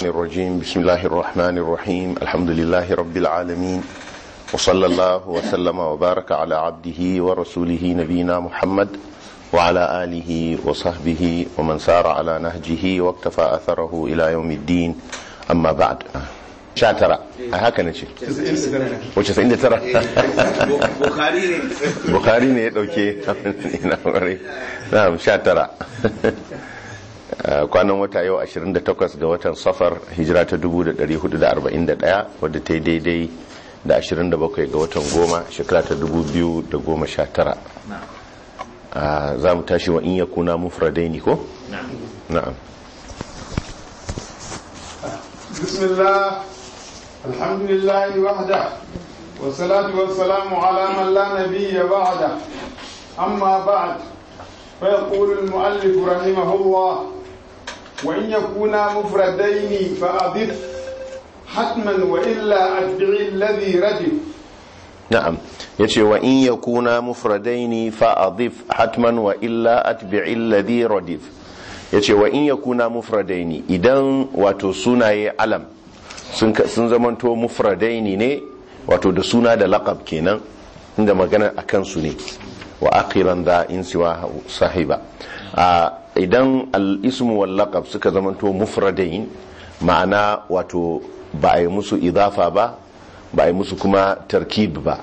الرجيم بسم الله الرحمن الرحيم الحمد لله رب العالمين وصلى الله وسلم وبارك على عبده ورسوله نبينا محمد وعلى آله وصحبه ومن سار على نهجه واقتفى أثره إلى يوم الدين أما بعد شاترة هكذا نشي وش سعين ترى Bukhari ne. Bukhari ne ya dauke na'am shatara kwanan wata yau 28 ga watan safar hijira ta 1441 wadda ta yi daidai da 27 ga watan goma shekara ta 2019 za mu tashi wa in ya kuna mufradai ne ko? na'am بسم الله الحمد لله وحده والصلاة والسلام على من لا نبي بعده أما بعد فيقول المؤلف رحمه الله وإن يكونا مفردين فأضف حتما وإلا أتبع الذي ردف na'am yace wa in yakuna mufradaini fa adif hatman wa illa atbi'i alladhi radif yace wa in yakuna mufradaini idan wato sunaye alam sun sun zamanto mufradaini ne wato da suna da laqab kenan inda magana akan su ne wa akhiran da in siwa sahiba idan al-ismu wal laqab suka zamanto mufradain ma'ana wato ba a yi musu idafa ba ba a yi musu kuma tarkib ba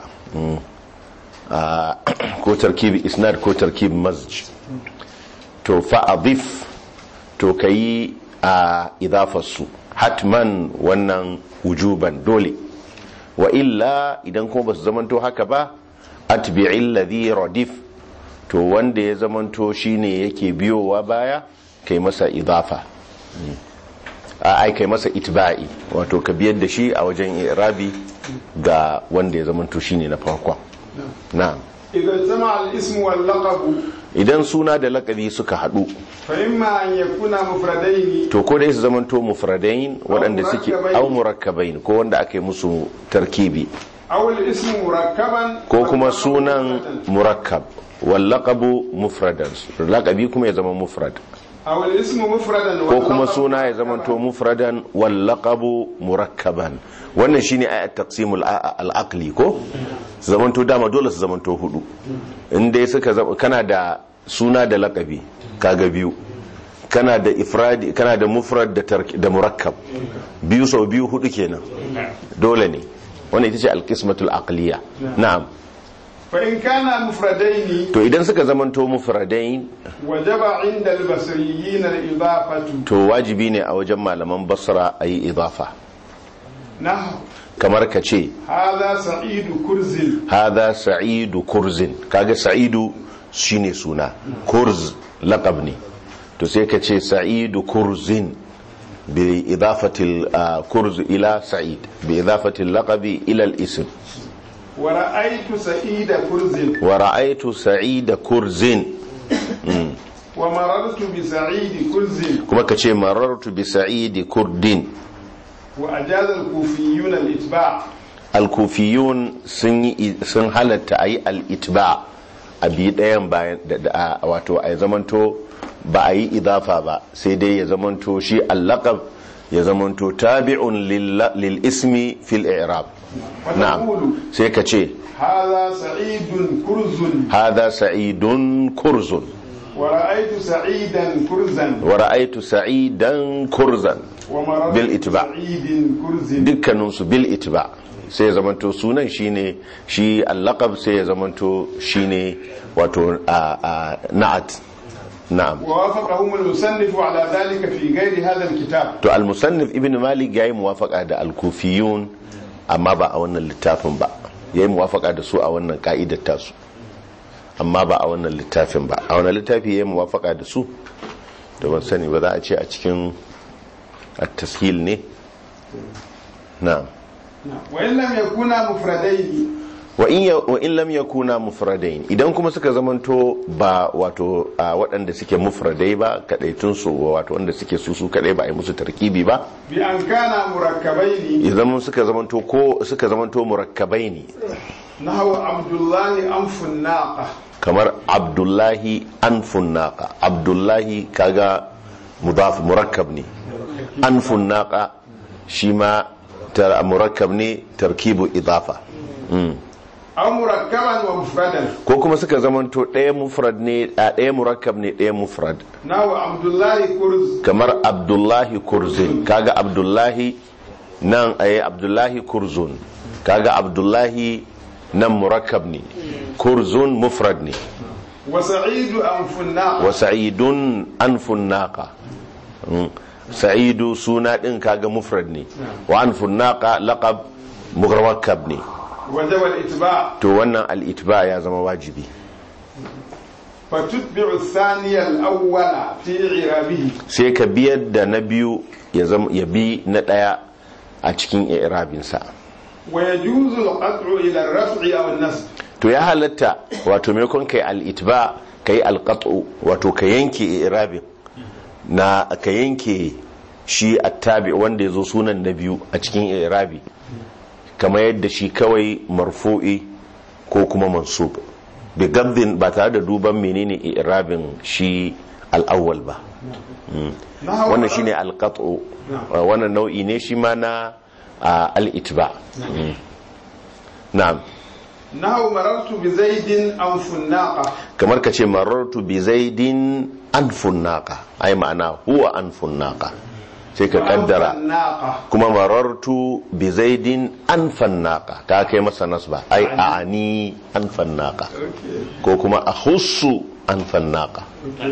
ko tarkib isnad ko tarkib mazj to fa'adif to ka yi a idafarsu hatman wannan wujuban dole wa illa idan kuma ba su zamanto haka ba atbi'il ladhi radif to wanda ya zamanto shine yake biyowa baya kai masa idafa ai kai masa itba'i wato ka biyar da shi a wajen irabi ga wanda ya zamanto shine na farkon na'am إذا اجتمع الاسم واللقب idan suna da lakabi suka hadu فإما أن يكونا مفردين to ko dai su zamanto mufradain waɗanda suke murakkabain. au murakkabain ko wanda aka yi musu tarkibi أو الاسم مركبا ko kuma واللقب sunan مفردا. murakkab wal laqabu mufradan laqabi kuma ya zama mufrad أو الاسم مفردا ko kuma واللقب suna ya zamanto mufradan wal laqabu murakkaban wannan shine ayat taqsimul a- al-aqli ko su zamanto dama dole su zamanto hudu in dai suka zama kana da suna da laqabi kaga biyu kana da ifradi kana da mufrad da tark- da murakkab biyu sau biyu hudu kenan dole ne wannan ita ce al-qismatul aqliya na'am فإن كانا مفردين to idan suka zamanto mufradain وجب عند البصريين الإضافة to wajibi ne a wajen malaman basra ayi idafa نحو kamar ka ce هذا سعيد كرز hada sa'idu kurzin kaga sa'idu shine suna kurz laqab ne to sai ka ce sa'idu kurzin bi idafati al- kurz ila sa'id bi idafati al-laqabi ila al-ism ورأيت سعيد كرز wa ra'aytu sa'ida kurzin ومررت بسعيد كرز kuma ka ce marartu bi sa'idi kurdin وأجاز الكوفيون الإتباع al-kufiyun sun yi sun halatta ayi al-itba a bi ɗayan bayan da- da wato a zamanto ba a yi idafa ba sai dai ya zamanto shi al-laqab ya zamanto tabi'un lil lil ismi fil i'rab na'am وتقول sai ka ce هذا سعيد كرز hada sa'idun kurzun ورأيت سعيدا كرزا wa ra'aytu sa'idan kurzan ومررت بالإتباع. بسعيد كرز dukkaninsu bil itba sai ya zamanto sunan shine shi al-laqab sai ya zamanto shine wato a a na'at na'am ووافقهم المصنف على ذلك في غير هذا الكتاب to al-musannif ibn malik yayi muwafaqa da al-kufiyun amma ba a wannan littafin ba yayi muwafaqa da su a wannan ka'idar tasu amma ba a wannan littafin ba a wannan littafi yayi muwafaqa da su da ban sani ba za a ce a cikin at-tashil ne na'am وإن لم يكونا مفردين wa in ya- wa in lam yakuna mufradain idan kuma suka zamanto ba wato a waɗanda suke mufradai ba kadaitun su wato wanda suke su su kadai ba a yi musu tarkibi ba بأن كانا مركبين idan suka zamanto ko suka zamanto murakkabai ne نحو عبد الله أنف الناقة kamar abdullahi anfun naqa abdullahi kaga mudaf murakkab ne anfun naqa shi ma tar- murakkab ne tarkibu idafa Mm. أو مركبا ومفردا ko kuma suka zamanto ɗaya mufrad ne a ɗaya murakkab ne ɗaya mufrad نحو عبد الله كرز kamar abdullahi kurzin kaga abdullahi nan ayi abdullahi kurzun kaga abdullahi nan murakkab ne kurzun mufrad ne وسعيد أنف الناقة wa sa'idun anfun naqa Mm. sa'idu suna din kaga mufrad ne wa anfun naqa laqab murakkab ne وجب الإتباع to wannan al-itba ya zama wajibi فتتبع الثاني الأول في إعرابه sai ka biyar da na biyu ya zama ya bi na daya a cikin i'rabinsa ويجوز القطع إلى الرفع أو النصب to ya halatta wato maimakon kai al-itba kai al-qat'u wato ka yanke i'rabin na ka yanke shi attabi wanda yazo sunan na biyu a cikin i'rabi kamar yadda shi kawai marfu'i ko kuma mansub bi gabdin ba tare da duban menene i'rabin shi al-awwal ba نحو wannan shine al-qat'u Na'am. wannan nau'i ne shi ma na ah, al-itba Mm. na'am نحو مررت بزيد أنف الناقة kamar ka ce marartu bi zaidin anfun naqa ai ma'ana huwa anfun naqa sai ka وأنف kaddara الناقة kuma marartu bi zaidin anfan naqa ka kai masa nasba ai a'ani anfan naqa أوكي. ko kuma ahussu anfan naqa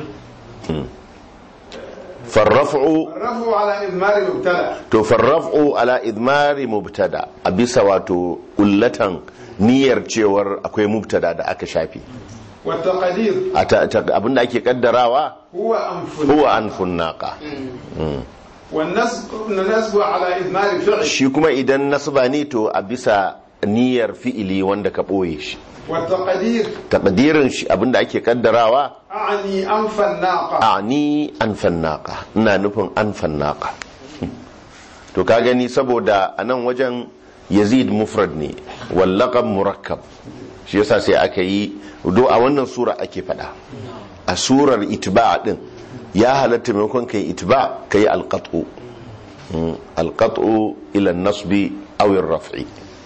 farraf'u الرفع على إضمار المبتدأ to farraf'u ala idmari mubtada a bisa wato ullatan niyyar cewar akwai mubtada da aka shafi والتقدير a ta- ta- abinda ake kaddarawa هو أنف huwa anfun naqa والنسب النسب على إضمار فعل shi kuma idan nasba ne to a bisa niyyar fi'ili wanda ka ɓoye shi والتقدير takdirin shi abinda ake kaddarawa أعني أنف الناقة ani anfan naqa ina nufin anfan naqa to ka gani saboda a nan wajen yazid mufrad ne wal laqab murakkab shi yasa sai aka yi do a wannan sura ake fada a surar itba din ya halatta maimakon kai itba kai alqat'u Mm, alqat'u ila an-nasbi aw ar-raf'i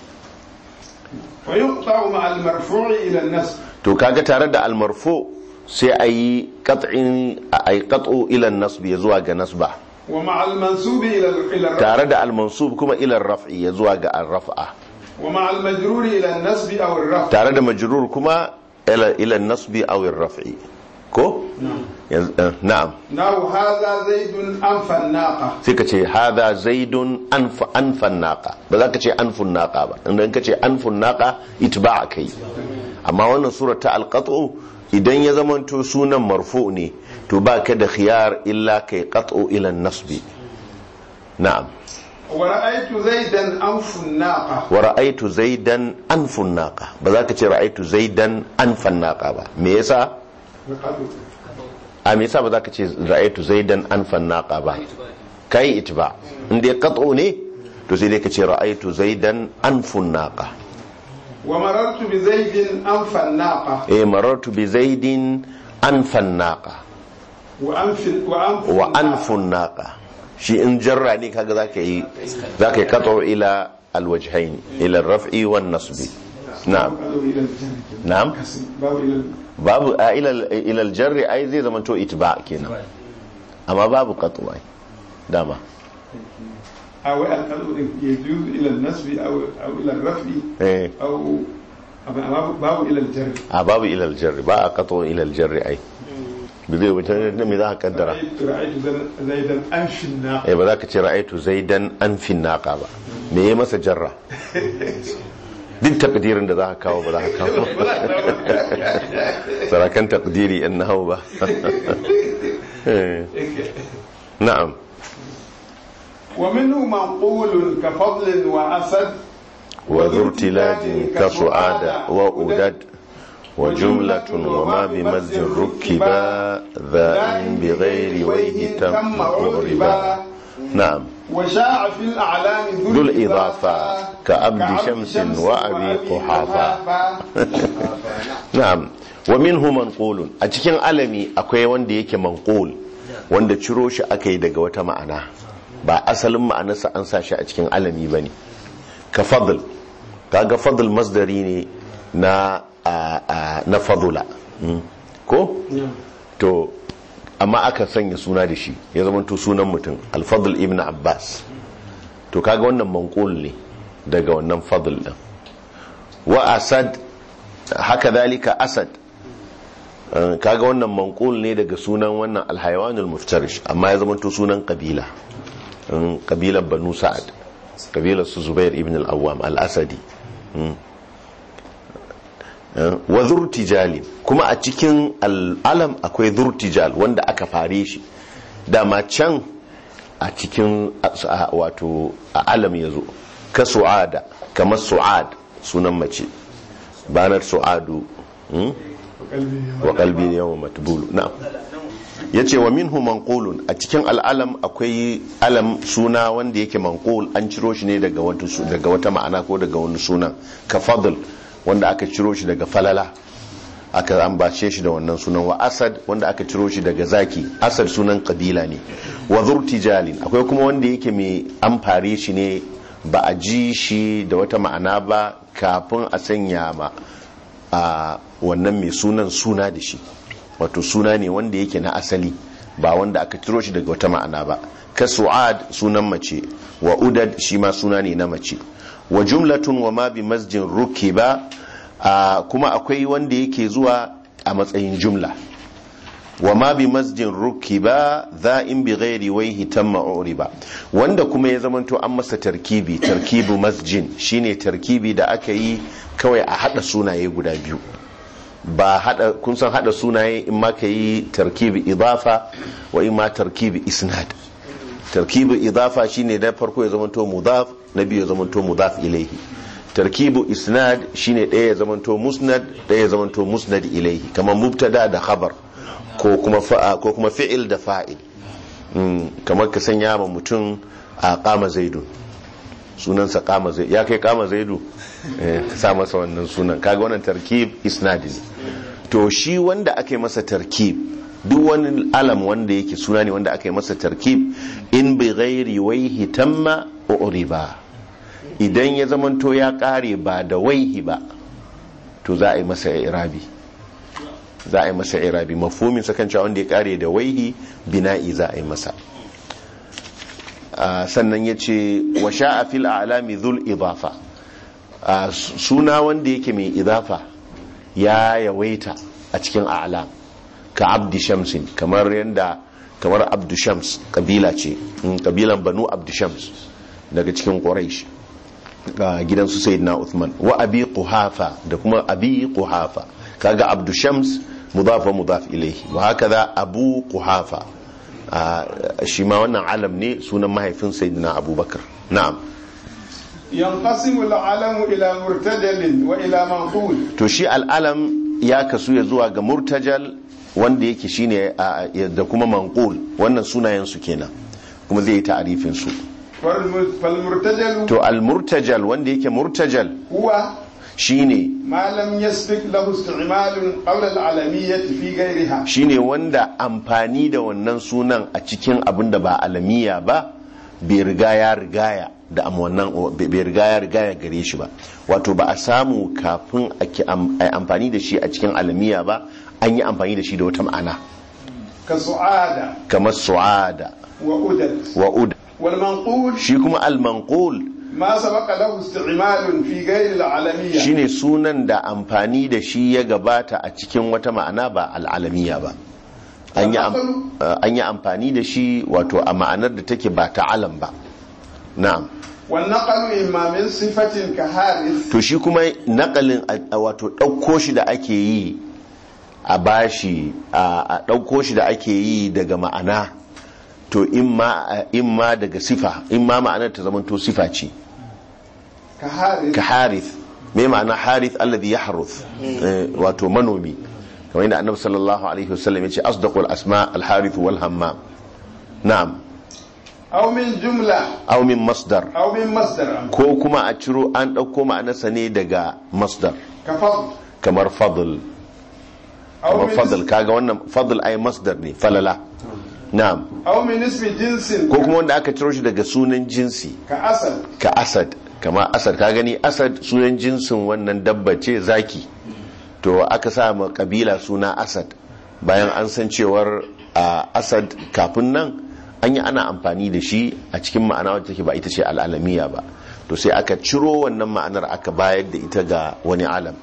ويقطع مع المرفوع إلى النسب to kaga tare da almarfu sai a yi qat'in a yi qat'u ila an-nasbi ya zuwa ga nasba ومع المنسوب إلى إلى الرفع tare da almansub kuma ila raf'i ya zuwa ga ar-raf'a ومع المجرور إلى النسب أو الرفع tare da majrur kuma ila ila nasbi aw ar-raf'i ko Yanzu- eh, na'am نحو هذا زيد أنف الناقة sai ka ce hadha zaidun anfa anfan naqa ba za ka ce anfun naqa ba idan ka ce anfun naqa itba'a kai amma wannan sura ta al-qat'u idan ya zamanto sunan marfu ne to ba ka da khiyar illa kai qat'u ila nasbi na'am ورأيت زيدا أنف الناقة wa ra'aitu zaidan anfun naqa ba za ka ce ra'aitu zaidan anfan naqa ba me yasa a me yasa ba za ka ce ra'aitu zaidan anfan naqa ba kai itba in dai qat'u ne to sai dai ka ce ra'aitu zaidan anfun naqa ومررت بزيد أنف الناقة eh marartu bi zaidin anfan naqa وأنف وأنف wa الناقة. anfun naqa shi in jarra ne kaga zaka yi zaka yi qat'u ila alwajhain ila ar-raf'i wan nasbi na'am قالوا إلى الجنة na'am كسر. باب إلى babu a ilal ilal jarri ai zai zama to itba kenan amma babu qat'u ai dama أو قالوا يجوز إلى النسب أو أو إلى الرفع eh أو أو- باب إلى الجر a babu ilal jarri ba a qat'u ilal jarri ai bi zai wuce ne me za ka kaddara رأيت رأيت زيدا أنف الناقة eh ba za ka ce ra'aitu zaidan an fin naqa ba me yayi masa jarra duk takdirin da za ka kawo ba za ka kawo sarakan takdiri in nahawu ba Eh, na'am ومنه منقول كفضل وأسد وذو ارتلاج كصعاد وأدد وجملة وما بمز ركبا ذا بغير ويه تم مغربا نعم وشاع في الأعلام ذو الإضافة كأبد شمس وأبي قحافة na'am wa minhu manqulun a cikin alami akwai wanda yake manqul wanda ciro shi aka yi daga wata ma'ana ba asalin ma'anarsa an sa shi a cikin alami ba ne ka fadl kaga fadl masdari ne na a- a- na fadula Mm. ko to amma aka sanya suna da shi ya zama to sunan mutum alfadl ibn abbas to kaga wannan manqul ne daga wannan fadl din wa asad haka zalika asad Uh, kaga wannan manqul ne daga sunan wannan alhayawanul muftarish amma ya zama to sunan kabila um, kabilar banu sa'ad kabilar su zubair ibn al-awwam al-asadi Mm. Uh, wa zurtijali kuma a cikin al'alam akwai zurtijal wanda aka fare shi dama can a cikin a- a- wato a alam ya zo ka su'ada kamar su'ad sunan mace banar su'adu mm? وقلبي wa kalbi yawon matbulu na'am yace wa minhu manqulun a cikin al'alam akwai alam suna wanda yake manqul an ciro shi ne daga wata su- daga wata ma'ana ko daga wani sunan ka fadl wanda aka ciro shi daga falala aka ambace shi da wannan sunan wa asad wanda aka ciro shi daga zaki asad sunan kabila ne wa zurtijalin akwai kuma wanda yake mai amfare shi ne ba a ji shi da wata ma'ana ba kafin a sanya ma a wannan mai sunan suna da shi wato suna ne wanda yake na asali ba wanda aka ciro shi daga wata ma'ana ba ka su'ad sunan mace wa udad shi ma suna ne na mace wa jumlatun wa ma bi masjin rukiba a kuma akwai wanda yake zuwa a matsayin jumla wa ma bi masjin rukiba za in bi ghairi waihi tamma uriba wanda kuma ya zamanto an masa tarkibi tarkibu masjin shine tarkibi da aka yi kawai a hada sunaye guda biyu ba hada kun san hada sunaye in ma ka yi tarkibi idafa wa in ma tarkibi isnad tarkibi idafa shine da farko ya zamanto mudaf na biyu ya zamanto mudaf ilaihi tarkibu isnad shine ɗaya ya zamanto musnad ɗaya ya zamanto musnad ilaihi kamar mubtada da khabar ko kuma fa'a ko kuma fi'il da fa'il Mm, kamar ka sanya ma mutum a kama zaidu sunansa kama zaidu ya kai kama zaidu Eh, ka sa masa wannan sunan kaga wannan tarkib isnadi ne to shi wanda aka yi masa tarkib duk wani alam wanda yake suna ne wanda aka yi masa tarkib in bi ghairi waihi tamma uriba idan ya zamanto ya kare ba da waihi ba to za a yi masa irabi za a yi masa irabi mafhumin sa kan cewa wanda ya kare da waihi bina'i za a yi masa Ah, sannan ya ce wa sha'a fil a'lami dhul idafa Ah, s- suna wanda yake mai idafa ya yawaita a cikin a'lam ka abdi shamsin kamar yadda kamar abdu shams kabila ce mm, kabilan banu abdu shams daga cikin quraish ga gidansu sayyidina Uthman wa abi quhafa da kuma abi quhafa kaga abdu shams mudaf wa mudaf ilayhi wa hakaza abu quhafa Ah, shi ma wannan alam ne sunan mahaifin sayyidina abubakar na'am ينقسم العلم إلى مرتجل وإلى منقول to shi al'alam ya kasu ya zuwa ga murtajal wanda yake shine a- a- da kuma manqul wannan sunayen su kenan kuma zai yi ta'arifin su فالم- فالمرتجل to al-murtajal wanda yake murtajal هو shine ما لم يسبق له استعمال قبل العالمية في غيرها shine wanda amfani da wannan sunan a cikin abin da ba alamiya ba bai riga ya rigaya da am wannan bai riga ya rigaya gare shi ba wato ba a samu kafin a ki am- a yi amfani da shi a cikin alamiya ba an yi amfani da shi da wata ma'ana كسعادة kamar su'ada وأدد wa ud والمنقول shi kuma al-manqul ما سبق له استعمال في غير العالمية shine sunan da amfani da shi ya gabata a cikin wata ma'ana ba al'alamiya ba an yi am- uh, an yi amfani da shi wato a ma'anar da take ba ta alam ba na'am والنقل إما من صفة كحارث to shi kuma nakalin a- a wato ɗauko shi da ake yi a bashi a a ɗauko shi da ake yi daga ma'ana to imma imma daga sifa imma ma'anar ta zamanto sifa ce كحارث ka harith me ma'ana harith alladhi yahruth Eh, wato manomi kamar yadda annabi sallallahu alaihi wasallam yace asdaqul asma al harith wal hammam na'am أو من جملة aw min masdar أو من مصدر ko kuma a ciro an dauko ma'anarsa ne daga masdar كفضل kamar fadl أو kamar من fadl kaga wannan fadl ay masdar ne falala na'am أو من اسم جنس ko kuma wanda aka ciro shi daga sunan jinsi كأسد ka asad kama asad ka gani asad sunan jinsin wannan dabba ce zaki to aka sa ma kabila suna asad bayan an san cewar a asad kafin nan an yi ana amfani da shi a cikin ma'ana wacce take ba ita ce al'alamiya ba to sai aka ciro wannan ma'anar aka bayar da ita ga wani alam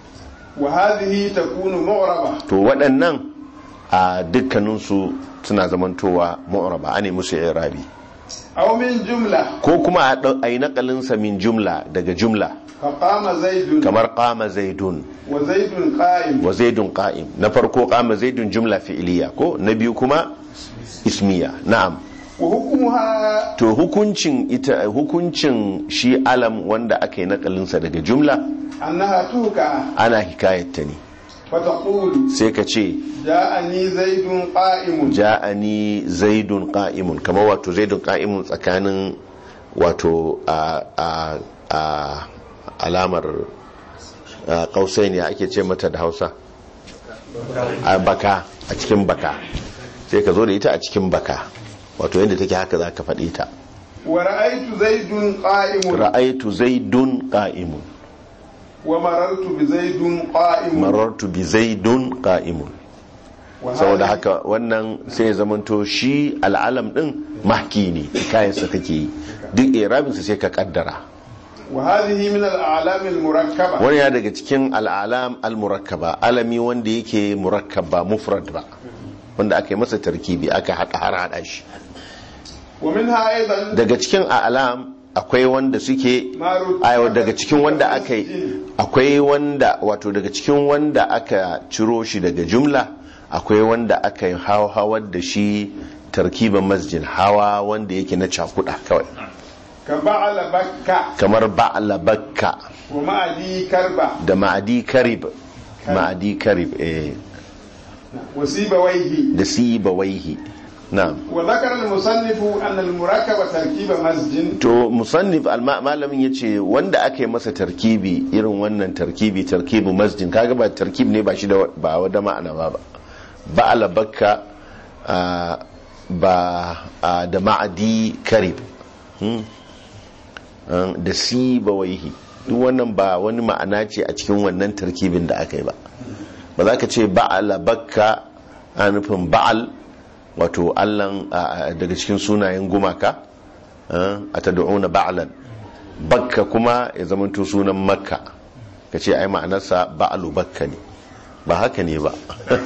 وهذه تكون معربة to waɗannan a dukkaninsu suna zamantowa mu'raba ane musu irabi أو من جملة ko kuma a ɗau- a yi naƙalinsa min jumla daga jumla فقام زيد kamar qama zaidun وزيد قائم wa zaidun qa'im na farko qama zaidun jumla fi'iliya ko na biyu kuma ismiya na'am وحكمها to hukuncin ita hukuncin shi alam wanda aka yi nakalinsa daga jumla أنها توكع ana hikayatta ne فتقول sai ka ce جاءني زيد قائم ja'ani zaidun qa'imun kamar wato zaidun qa'imun tsakanin wato a a a alamar kausai ne ake ce mata da Hausa a baka a cikin baka sai ka zo da ita a cikin baka wato yadda take haka za ka faɗi ta ورأيت زيد قائم ra'aitu zaidun qa'imun ومررت بزيد قائم marartu bi zaidun qa'imun وهذه- saboda haka wannan sai ya zamanto shi al'alam din mahki ne kayansa kake yi duk irabinsa sai ka kaddara وهذه من الأعلام المركبة wani ya daga cikin al'alam al-murakkaba alami wanda yake murakkaba mufrad ba wanda aka yi masa tarkibi aka haɗa har haɗa shi ومنها أيضا daga cikin alam akwai wanda suke ما رتب ayo daga cikin wanda aka yi akwai wanda wato daga cikin wanda aka ciro shi daga jumla akwai wanda aka yi hawar da shi tarkiban masjid hawa wanda yake na cakuda kawai كبعل بكة kamar ba'la bakka ومعدي كربة da ma'adi karib ma'adi karib eh وسيبويه da sibawaihi na'am وذكر المصنف أن المركب تركيب مسجد to musannif alma- malamin ya ce wanda aka yi masa tarkibi irin wannan tarkibi tarkibu masjid kaga ba tarkib ne ba shi da ba wada ma'ana ba ba ba alabakka ah, ba ah, da ma'adi karib hmm? Ah, da si ba waihi duk wannan ba wani ma'ana ce a cikin wannan tarkibin da aka yi ba ba za ka ce ba'ala bakka a nufin ba'al wato allan ah, daga cikin sunayen gumaka a ta da'una ba'alan bakka kuma ya zamanto sunan makka ka ce ai ma'anarsa ba'alu bakka ne ba haka ne ba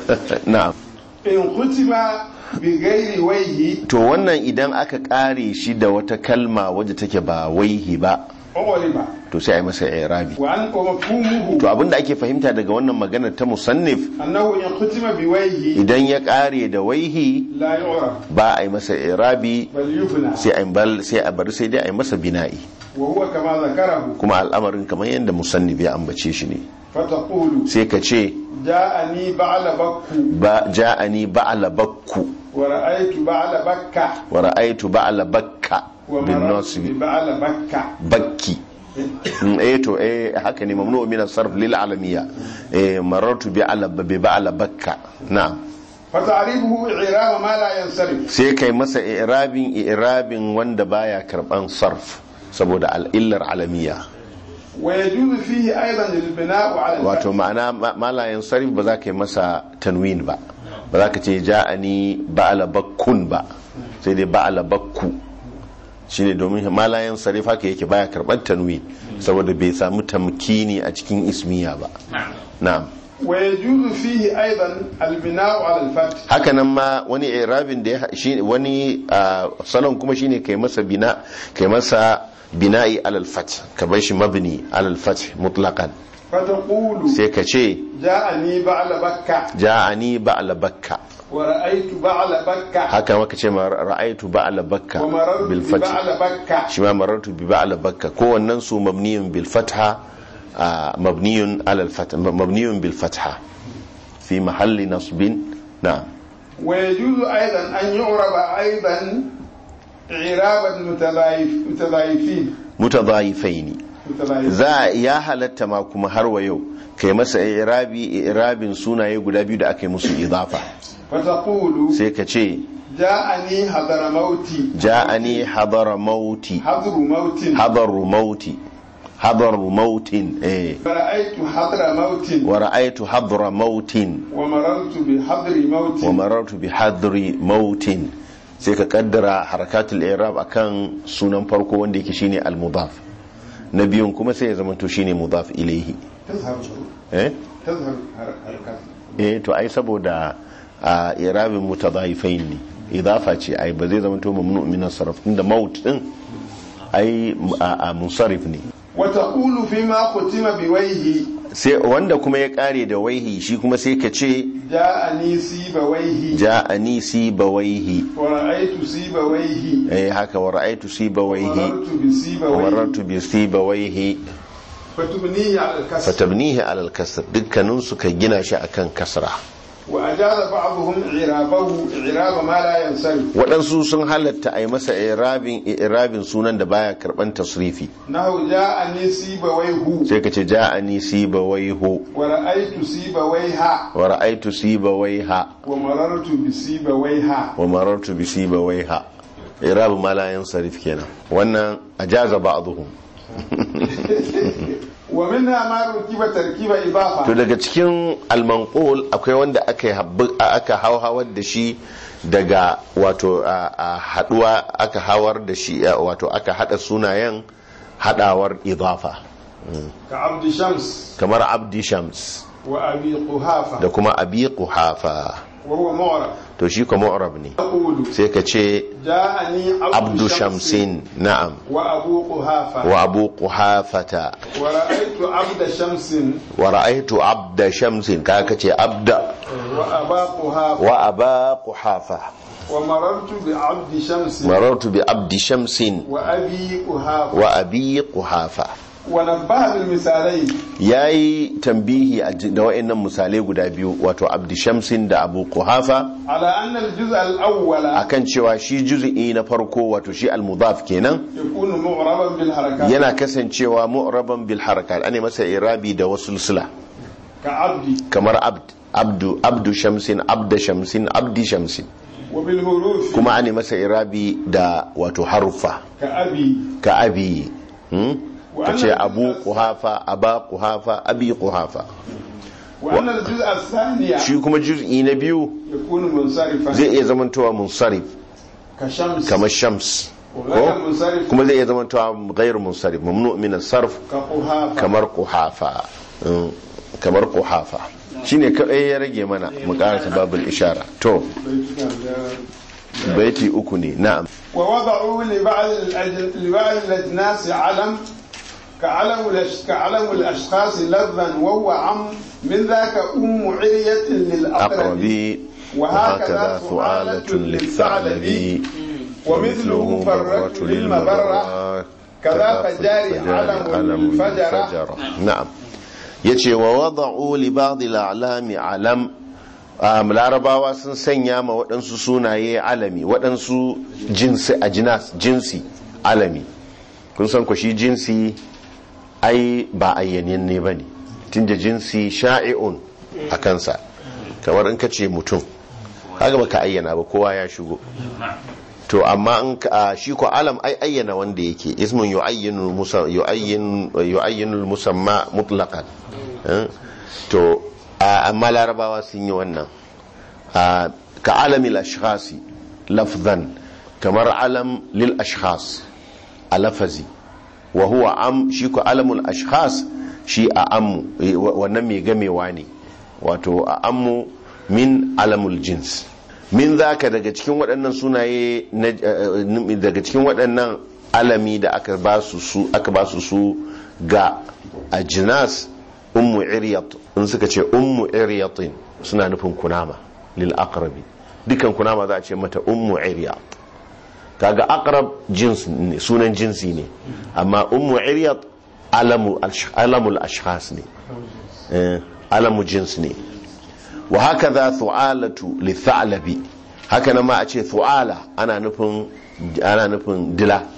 na'am in kutiba bi gairi waihi to wannan idan aka kare shi da wata kalma wadda take ba waihi ba ughliba to sai ai masa i'rabi wa an wa mafhumuhu to abinda ake fahimta daga wannan maganar ta musannif annahu in kutima bi waihi idan ya kare da waihi la yu'raf ba a yi masa i'rabi bal yufna sai a bal sai a bar sai dai a yi masa bina'i wa huwa kama zakarahu kuma al'amarin kamar yadda musannif ya ambace shi ne fataqulu sai ka ce ja'ani ba'la bakku ba ja'ani ba'la bakku wa ra'aytu ba'la bakka wa ra'aytu ba'la bakka wa bin marartu bi nasb ba'la bakka bakki Mm, eh to eh haka ne mamnu min as-sarf lil alamiya eh marartu bi ala bi ba'la bakka na'am fata'rifuhu i'rab ma la yansarif sai kai masa i'rabin i'rabin wanda baya karban sarf saboda al'illar alamiya wa yajuzu fihi aidan lil bina'u 'ala al wato ma'ana ma- malayan sarif ba za ka yi masa tanwin ba ba za ka ce ja'ani ba'ala bakkun ba sai dai ba'ala bakku shine domin malayan sarif haka yake baya karban tanwin saboda bai samu tamkini a cikin ismiya ba na'am wa yajuzu fihi aidan al bina'u 'ala al fath haka nan ma wani irabin da ya shi wani ah, salon kuma shine kai masa bina kai masa bina'i alal fath ka bar shi mabni alal fath mutlaqan fataqulu sai ka ce ja'ani ba'la bakka ja'ani ba'la bakka wa ra'aytu ba'la bakka haka maka ce ma ra'aitu ba'la bakka wa marartu bil bi fath ba'la bakka shi ma marartu bi ba'la bakka ko wannan su mabniyun bil fatha ah, mabniyun alal fath mabniyun bil fatha fi mahalli nasbin na'am ويجوز أيضا أن يعرب أيضا إعراب المتضايف- المتضايفين mutadhayifaini متلايفين za a ya halatta ma kuma har wa yau kai masa irabi irabin sunaye guda biyu da aka yi musu idafa فتقول sai ka ce جاءني حضر موتي ja'ani hadara mauti حضر موت hadaru mauti hadaru mautin eh فرأيت حضر موت wa ra'aytu hadra mautin ومررت بحضر موت wa marartu bi hadri mautin sai ka kaddara harakatul i'rab akan sunan farko wanda yake shine al-mudaf na biyun kuma sai ya zama to shine mudaf ilayhi تظهر eh تظهر حركات eh to ai saboda a i'rabin mutadaifain ne idafa ce ai ba zai zama to mamnu min as-sarf inda maut din ai a a munsarif ne وتقول فيما ختم بويه sai wanda kuma ya kare da waihi shi kuma sai ka ce جاءني سيبويه ja'ani sibawaihi ورأيت سيبويه eh haka wa ra'aytu sibawaihi ومررت بسيبويه marartu bi sibawaihi فتبنيه على الكسر fatabnihi alal kasr dukkanin su ka gina shi akan kasra وأجاز بعضهم إعرابه إعراب ما لا ينصرف waɗansu sun halatta a yi masa irabin irabin sunan da baya karban tasrifi نحو جاءني سيبويه sai ka ce ja'ani sibawaihu ورأيت سيبويها wa ra'aytu sibawaiha ومررت بسيبويها wa marartu bi sibawaiha irabu ma la yansarif kenan wannan ajaza ba'dhum ومنها ما ركب تركيب to إضافة daga cikin almanqul akwai wanda aka yi habbu- aka hauhawar da shi daga wato a a haduwa aka hawar da shi a, wato aka hada sunayen hadawar idafa كعبد شمس kamar abdi shams وأبي قحافة da kuma abi quhafa وهو معرب to shi kuma mu'rab ne يقول sai ka ce جاءني عبد, abdu شمس shamsin na'am وأبو قحافة wa abu quhafata ورأيت عبد شمس wa ra'aytu abda shamsin ka ka ce abda وأبا قحافة wa aba quhafa ومررت بعبد شمس marartu bi abdi shamsin وأبي قحافة wa abi quhafa ونبه بالمثالين ya yi tambihi a ji- da wa'annan misalai guda biyu wato abdi shamsin da abu kuhafa على أن الجزء الأول akan cewa shi juzi'i na farko wato shi almudaf kenan يكون معربا بالحركات yana kasancewa mu'raban bil harakat ane masa irabi da wasu sula كعبد kamar abd abdu abdu shamsin abda shamsin abdi shamsin وبالحروف kuma ane masa irabi da wato haruffa كأبي ka abi hmm? ka ce abu kuhafa aba kuhafa abi kuhafa وأن الجزء الثاني shi kuma juz'i na biyu يكون منصرفا zai iya zamantowa munsarif كشمس kamar shams وغير ko منصرف kuma zai iya zamantowa ghairu munsarif mamnu min as-sarf كقحافة kamar kuhafa Mm, kamar kuhafa shine kai ya rage mana mu karanta babul ishara to baiti uku ne na'am ووضعوا لبعض الأج- لبعض الأجناس علم كعلم الأش- كعلم الأشخاص لفظا وهو عم من ذاك أم عرية للأقرب aqrabi وهكذا ثعالة للثعلب ومثله فرة للمبرة كذا فجاري علم الفجرة na'am yace wa wada'u li ba'd al-a'lami alam um, larabawa sun sanya ma waɗansu sunaye alami waɗansu jinsi a jinas jinsi alami kun san ku shi jinsi ai ba ayyanin ne ba ne tunda jinsi sha'i'un a kansa kamar in ka ce mutum haka ba ka ayyana ba kowa ya shigo to amma in ka shi ko alam ai ayyana wanda yake ismun yu'ayyinu musa yu'ayyin yu'ayyinu musamma mutlaqan eh? to a- amma larabawa sun yi wannan a, ka alamil ashkhasi lafzan kamar alam lil ashkhas a lafazi wa huwa am shi ko alamul ashkhas shi a ammu eh, wa- wannan mai gamewa ne wato a ammu min alamul jins min zaka daga cikin waɗannan sunaye na eh, daga cikin waɗannan alami da aka ba su su aka ba su su ga ajinas ummu iryat in suka ce ummu iryatin suna nufin kunama lil aqrabi dukan kunama za a ce mata ummu iryat kaga aqrab jins ne sunan jinsi ne amma ummu iryat alamu alamul ashkhas ne eh, alamu jins ne wa hakaza thu'alatu li tha'labi haka nan ma a ce thu'ala ana nufin ana nufin dila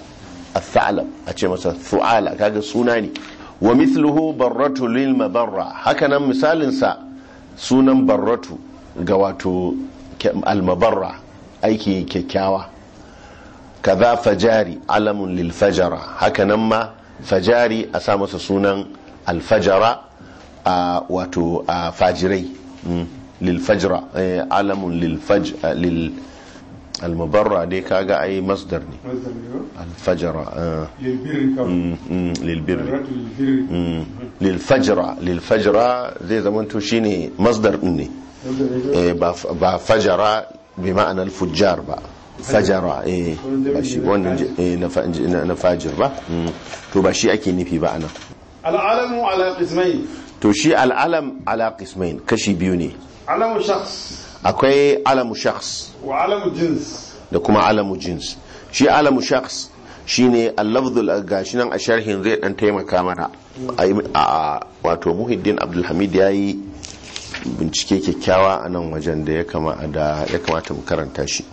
al-tha'lab a ce masa thu'ala kaga suna ne wa mithluhu barratu lil mabarra hakanan misalin sa sunan barratu ga wato al-mabarra aiki kyakkyawa kaza fajari alamun lil fajara hakanan ma fajari a sa masa sunan al-fajara a wato a fajirai lil fajra alamun lil faj lil al-mabarra dai kaga ai masdar ne مصدر له al-fajra للبر كم lil birri مرات للبر lilfajra lilfajra zai zamanto shine masdar din ne Eh, ba ba fajara bi ma'anar fujjar ba fajara eh ba shi wannan ji- eh, na fa- na na fajir ba Mm. to ba shi ake nufi ba anan العلم على قسمين to shi al'alam ala qismain kashi biyu ne علم شخص akwai alamu shakhs وعلم جنس da kuma alamu jins shi alamu shakhs shine al-lafzul gashi nan a sharhin zai dan taimaka mana a a- wato muhiddin abdulhamid yayi bincike kyakkyawa a nan wajen da ya kama da ya kamata mu karanta shi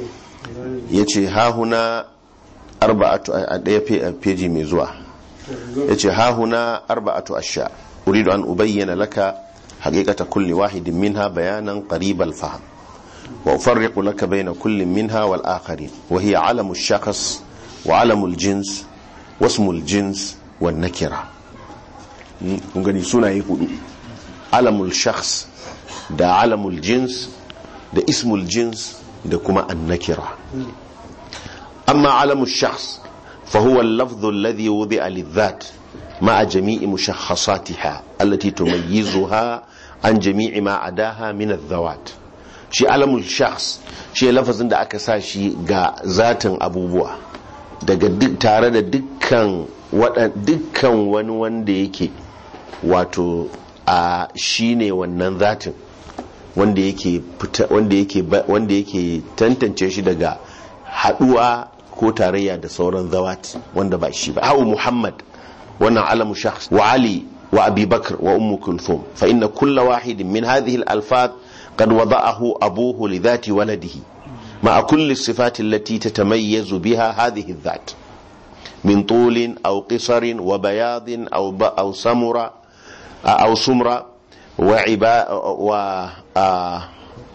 yace ha huna arba'atu a daya fe- feji mai zuwa yace ha huna arba'atu ashya uridu an ubayyana laka haqiqata kulli wahidin minha bayanan qarib al-fahm وأفرق لك بين كل منها والآخرين وهي علم الشخص وعلم الجنس واسم الجنس والنكرة kun gani sunaye hudu alamul shakhs da alamul jins da ismul jins da kuma annakira amma alamul shakhs فهو اللفظ الذي وضع للذات مع جميع مشخصاتها التي تميزها عن جميع ما عداها من الذوات shi alamul shakhs shi lafazin da aka sa shi ga zatin abubuwa daga duk tare da dukkan waɗan dukkan wani wanda yake wato a shine wannan zatin wanda yake fita wanda yake ba- wanda yake tantance shi daga haduwa ko tarayya da sauran zawat wanda ba shi ba hawa muhammad wannan alamu shakhs wa ali wa abi bakr wa ummu kulthum fa inna kulla wahidin min hadhihi al-alfaz قد وضعه أبوه لذات ولده مع كل الصفات التي تتميز بها هذه الذات من طول أو قصر وبياض أو ب أو سمر أو سمر وعبا و آ-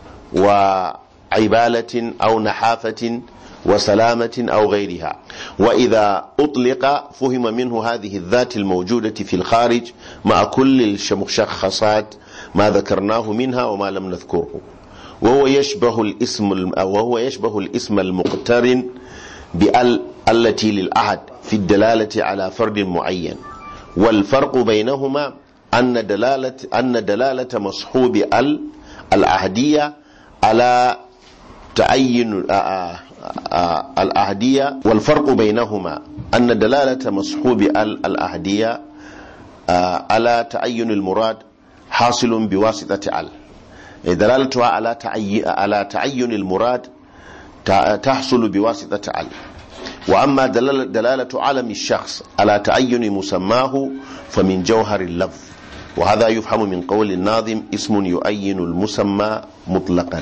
وعبالة أو نحافة وسلامة أو غيرها وإذا أطلق فهم منه هذه الذات الموجودة في الخارج مع كل المشخصات ما ذكرناه منها وما لم نذكره وهو يشبه الاسم الم- وهو يشبه الاسم المقترن بال التي للعهد في الدلالة على فرد معين والفرق بينهما أن دلالة أن دلالة مصحوب ال العهدية على تعين آ- آ- آ- العهدية والفرق بينهما أن دلالة مصحوب ال العهدية آ، على تعين المراد حاصل بواسطة ال دلالتها على تعي... على تعين المراد ت- تحصل بواسطة ال وأما دلالة, دلالة علم الشخص على تعين مسماه فمن جوهر اللفظ وهذا يفهم من قول الناظم اسم يؤين المسمى مطلقا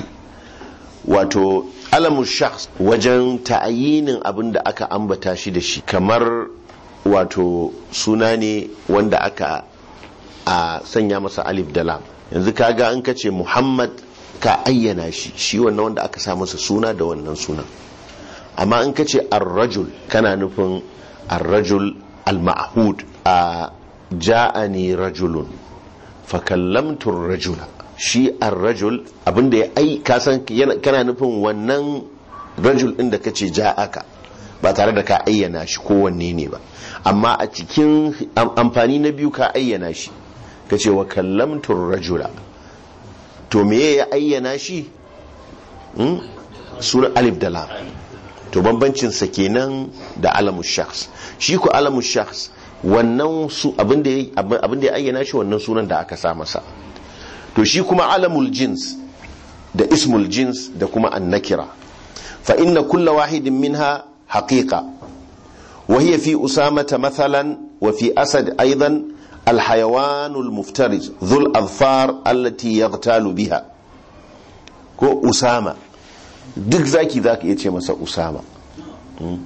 wato alamun shakhs wajen ta'ayinin abin da aka ambata shi da shi kamar wato suna ne wanda aka a sanya masa alif da lam yanzu kaga an kace muhammad ka ayyana shi shi wannan wanda aka sa masa suna da wannan suna amma in kace ar-rajul kana nufin ar-rajul al-ma'hud a ja'ani rajulun fa kallamtu ar-rajula shi ar-rajul abinda ya ai ka san yana- kana nufin wannan rajul din da kace ja'aka ba tare da ka ayyana shi ko wanne ne ba amma a cikin am- amfani na biyu ka ayyana shi kace wa kallamtu ar-rajula to me ya ayyana shi hmm? sunan alif da lam to bambancin sa kenan da alamu shakhs shi ko alamu shakhs wannan su abinda ya abinda ya ayyana shi wannan sunan da aka sa masa to shi kuma alamul jins da ismul jins da kuma annakira fa inna kulla wahidin minha haqiqa wa hiya fi usamata mathalan wa fi asad aidan الحيوان المفترس ذو الأظفار التي يغتال بها ko usama duk zaki za ka iya ce masa usama Mm.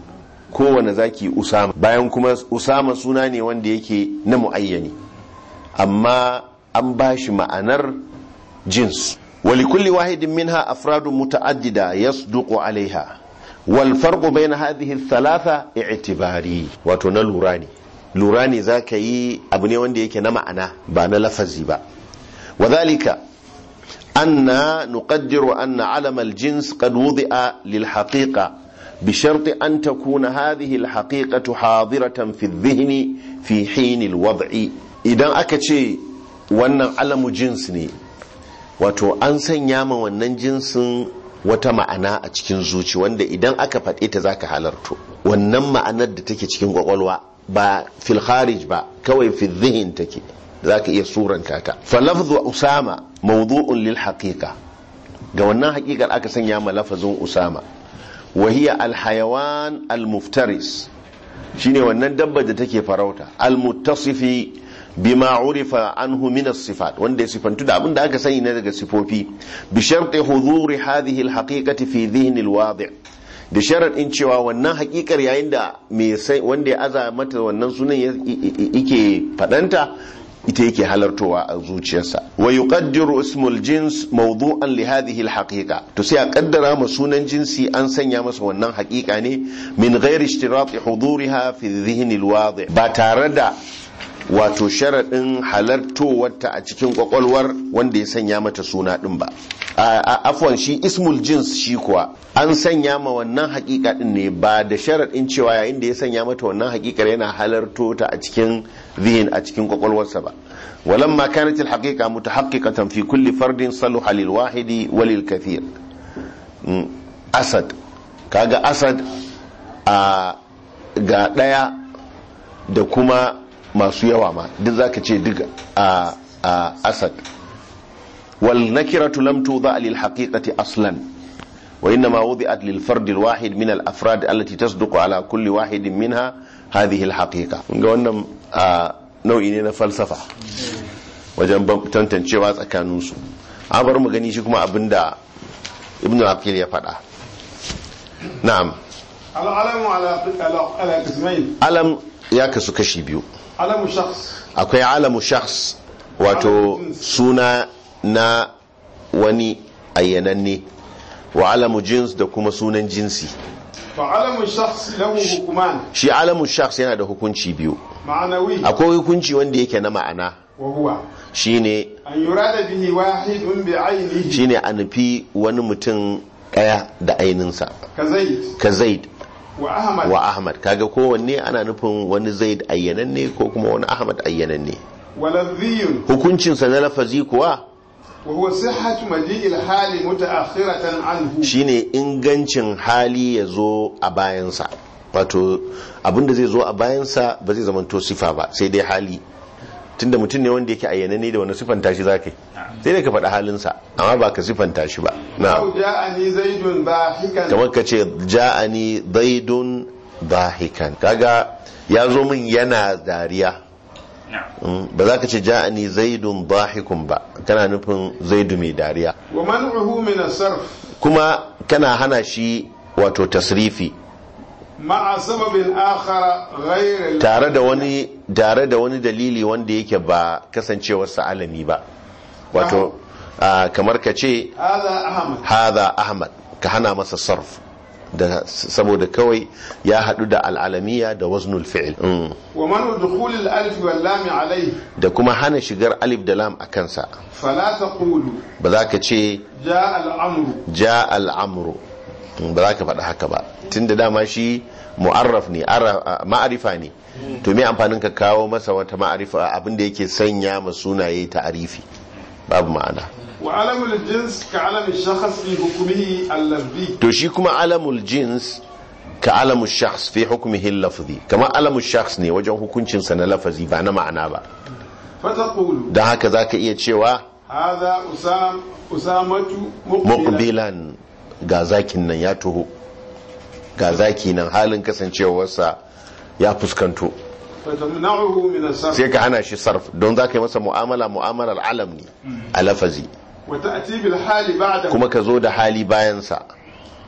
kowane zaki usama bayan kuma usama suna ne wanda yake na muayyani amma an ba shi ma'anar jins ولكل واحد منها أفراد متعددة يصدق عليها والفرق بين هذه الثلاثة اعتباري وتنا لوراني لوراني ذاك يي أبني وندي يكي نمعنا بانا لفزي با وذلك أن نقدر أن علم الجنس قد وضع للحقيقة بشرط أن تكون هذه الحقيقة حاضرة في الذهن في حين الوضع إذا أكتشي وأن علم جنسني wato an sanya ma wannan jinsin wata ma'ana a cikin zuci wanda idan aka faɗe ta zaka halarto wannan ma'anar da take cikin kwakwalwa ba fil kharij ba kawai fil zihin take zaka iya suranta ta fa lafzu usama mawdu'un lil haqiqa ga wannan haƙiƙar aka sanya ma lafazin usama wa hiya al hayawan al muftaris shine wannan dabba da take farauta al muttasifi bima urifa anhu min as-sifat wanda ya sifantu da abin da aka sani na daga sifofi bi sharti huduri hadhihi al-haqiqati fi dhihn al-wadi' da sharadin cewa wannan haƙiƙar yayin da me sai wanda ya aza mata wannan sunan yake fadanta ita yake halartowa a zuciyarsa wa yuqaddiru ismul jins mawdu'an li hadhihi al-haqiqa to sai a kaddara ma sunan jinsi an sanya masa wannan haƙiƙa ne min ghairi ishtirati huduriha fi dhihn al-wadi' ba tare da wato sharaɗin halartowarta a cikin kwakwalwar wanda ya sanya mata suna ɗin ba afwan shi ismul jins shi kuwa an sanya ma wannan hakika ɗin ne ba da sharaɗin cewa yayin da ya sanya mata wannan hakikar yana halarto ta a cikin zihin a cikin kwakwalwarsa ba ولما كانت الحقيقة متحققة في كل فرد صلح للواحد وللكثير أسد كاغا أسد آه ga ɗaya da kuma masu yawa ma duk zaka ce duk a asad wal nakiratu lam tuda lil haqiqati aslan wa inma wudi'at lil fard al wahid min al afrad allati tasduqu ala kulli wahid minha hadhihi al haqiqa ga wannan nau'i ne na falsafa wajen tantancewa tsakanin su an bar mu gani shi kuma abinda ibnu aqil ya faɗa na'am العلم على على قسمين alam ya kasu kashi biyu علم شخص akwai alamu shakhs wato suna na wani ayyananne wa alamu jins da kuma sunan jinsi فعلم الشخص له حكمان shi alamu shakhs yana da hukunci biyu معنوي akwai hukunci wanda yake na ma'ana وهو shine أن يراد به واحد بعينه shine a nufi wani mutum ɗaya da aininsa كزيد ka zaid وأحمد wa ahmad kaga kowanne ana nufin wani zaid ayyananne ko kuma wani ahmad ayyananne ولذي hukuncinsa na lafazi kuwa وهو صحة مجيء الحال متأخرة عنه shine ingancin hali ya zo a bayansa wato abinda zai zo a bayansa ba zai zamanto sifa ba sai dai hali tunda mutum ne wanda yake ayyana ne da wani siffanta shi zaka yi sai dai ka faɗi halinsa amma ba ka siffanta shi ba na أو جاءني زيد ضاحكا kamar ka ce ja'ani zaidun dahikan kaga ya zo min yana dariya Mm, ba za ka ce ja'ani zaidun dahikun ba kana nufin zaidu mai dariya ومنعه من الصرف kuma kana hana shi wato tasrifi مع سبب آخر غير ال- tare da wani tare da wani dalili wanda yake ba kasancewarsa alami ba wato ah, kamar ka ce هذا أحمد hadha ahmad ka hana masa sarf da saboda kawai ya hadu da al'alamiya da waznul fi'il Mm. ومنع دخول الألف واللام عليه da kuma hana shigar alif da lam a kansa فلا تقول ba za ka ce جاء الأمر ja al'amru Mm, ba za ka faɗi haka ba tun da dama shi mu'arraf ne arra- ah, ma'arifa ne to me amfanin ka kawo masa wata ma'arifa abinda yake sanya ma sunaye ta'arifi babu ma'ana وعلم الجنس كعلم الشخص في حكمه اللفظي to shi kuma alamul jins ka alamul shakhs fi hukmihi lafzi kamar alamul shakhs ne wajen hukuncinsa na lafazi ba na ma'ana ba فتقول don haka zaka iya cewa هذا أسام أسامة مقبلا muqbilan ga zakin nan ya tuho ga zaki nan halin kasancewarsa ya fuskanto فتمنعه من الصرف sai ka hana shi sarf don za ka yi masa mu'amala mu'amalar alam ne a lafazi وتأتي بالحال بعده kuma ka zo da hali bayansa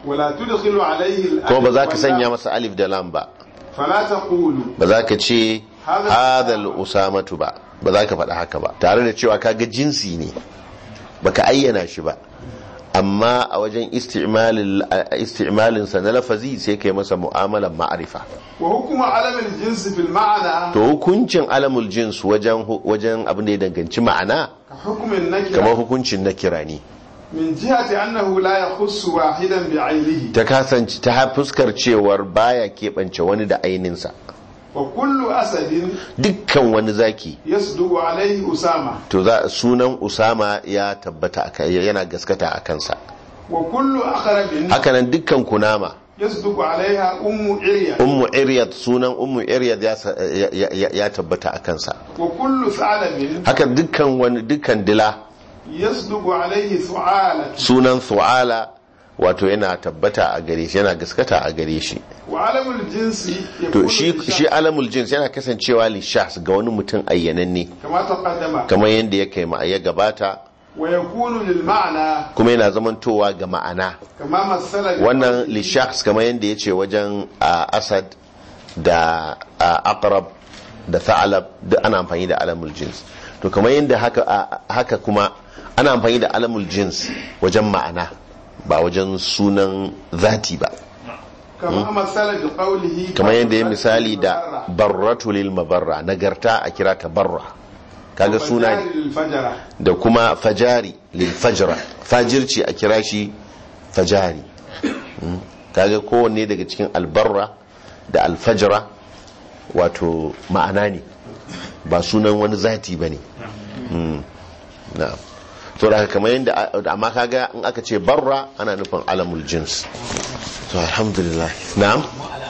ولا تدخل عليه الألف kuma ba za ka واللام. sanya masa alif da lam ba فلا تقول ba za ka ce Hadha- hadal usamatu ba ba za ka faɗa haka ba tare da cewa kaga jinsi ne baka ayyana shi ba amma a wajen isti'malin isti'malin sa na lafazi sai kai masa mu'amalan ma'arifa وحكم علم الجنس في المعنى to hukuncin alamul jins wajen wajen abin da ya danganci ma'ana كحكم kamar النكرة hukuncin na kira ne من جهة أنه لا يخص واحدا بعينه ta kasance ta fuskar cewar baya keɓance wani da aininsa وكل أسد dukkan wani zaki يصدق عليه أسامة to za sunan usama ya tabbata aka- yana gaskata a kansa وكل أقرب hakanan dukkan kunama يصدق عليها أم عرية ummu iryad sunan ummu iryad ya, sa- ya, ya, ya tabbata a kansa وكل ثعلب haka dukkan wani dukkan dila يصدق عليه ثعالة sunan thu'ala wato yana tabbata a gare shi yana gaskata a gare shi وعلم الجنس to يكون shi للشخص shi alamul jins yana kasancewa li shahs ga wani mutum ayyananne كما تقدم kamar yadda ya kai ma ya gabata ويكون للمعنى kuma yana zamantowa ga ma'ana كما مثل wannan li shahs kamar yadda ya ce wajen a, asad da a, aqrab da tha'alab duk ana amfani da alamul jins to kamar yadda haka a- haka kuma ana amfani da alamul jins wajen ma'ana ba wajen sunan zati ba كما مثل بقوله kamar yadda ya misali da barratu lil mabarra nagarta a kira ta barra kaga suna ne الفجرة da kuma fajari lil fajra fajirci a kira shi fajari Mm. kaga kowanne daga cikin albarra da alfajra wato ma'ana ne ba sunan wani zati ba ne na'am to da haka kamar yadda amma kaga in aka ce barra ana nufin alamul jins to alhamdulillah na'am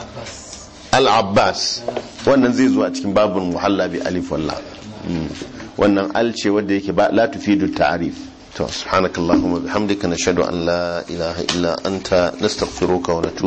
al-abbas wannan zai zo a cikin babin muhalla bi alif wallah Mm. wannan al ce wadda yake ba la tufidu ta'rif to subhanakallahumma bihamdika nashhadu an la ilaha illa anta nastaghfiruka wa natubu